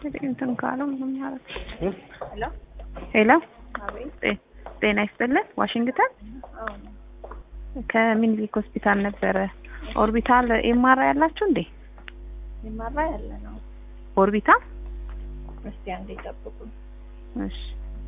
እንትን ካለው ምንም ያደርግ ሄሎ ሄሎ አቤት። ጤ- ጤና ይስጥልን ዋሽንግተን አዎ ከምኒልክ ሆስፒታል ነበረ ኦርቢታል ኤምአር ያላችሁ እንዴ ይማራ ያለ ነው። ኦርቢታል እስቲ አንዴ ጠብቁኝ። እሺ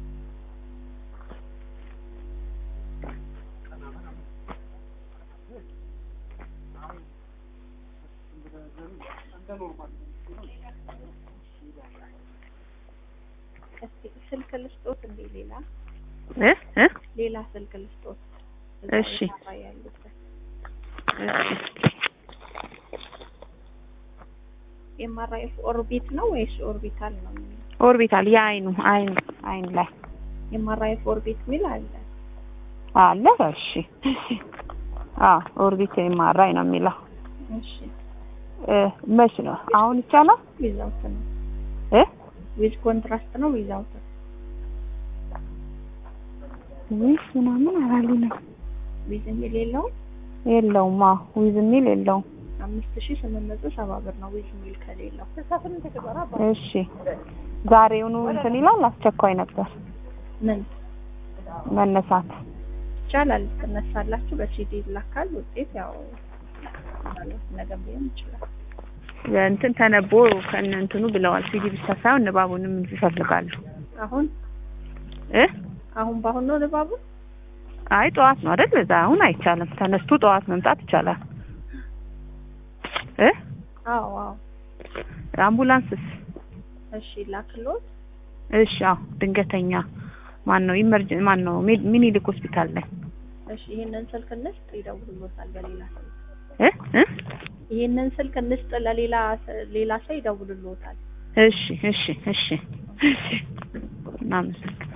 እስቲ ስልክ ልስጦት እንዴ? ሌላ እ እ ሌላ ስልክ ልስጦት። እሺ። ይማራ ያሉበት ኤምአርአይ ኦርቢት ነው ወይስ ኦርቢታል ነው? ኦርቢታል የአይኑ አይኑ አይን ላይ ኤምአርአይ ኦርቢት ሚል አለ። አለ እሺ አዎ ኦርቢት ኤምአርአይ ነው የሚለው እሺ እ መች ነው አሁን ይቻላል ዊዛውት ነው። እ ዊዝ ኮንትራስት ነው ዊዛውት ነው። ዊዝ ምናምን አላሉንም ዊዝ የሚል የለውም። የለውም አዎ ዊዝ የሚል የለውም አምስት ሺህ ስምንት መቶ ሰባ ብር ነው ዊዝ የሚል ከሌለው። እሺ ዛሬውኑ እንትን ይላል አስቸኳይ ነበር ምን መነሳት ይቻላል ትነሳላችሁ። በሲዲ ይላካል ውጤት ያው ማለት ነገም ሊሆን ይችላል። እንትን ተነቦ ከነ እንትኑ ብለዋል ሲዲ ብቻ ሳይሆን ንባቡንም ይፈልጋሉ አሁን እ አሁን በአሁን ነው ንባቡ። አይ ጠዋት ነው አይደል እዛ አሁን አይቻልም ተነስቶ ጠዋት መምጣት ይቻላል እ አዎ አዎ አምቡላንስስ እሺ ላክሎት። እሺ አዎ ድንገተኛ ማን ነው ኢመርጀን ማን ነው ሜድ- ሚኒሊክ ሆስፒታል ላይ እሺ ይሄንን ስልክ እንስጥ ይደውሉሎታል በሌላ ሰው። እ እ ይሄንን ስልክ እንስጥ ለሌላ ሌላ ሰው ይደውሉሎታል። እሺ እሺ እሺ እሺ እናመሰግናለን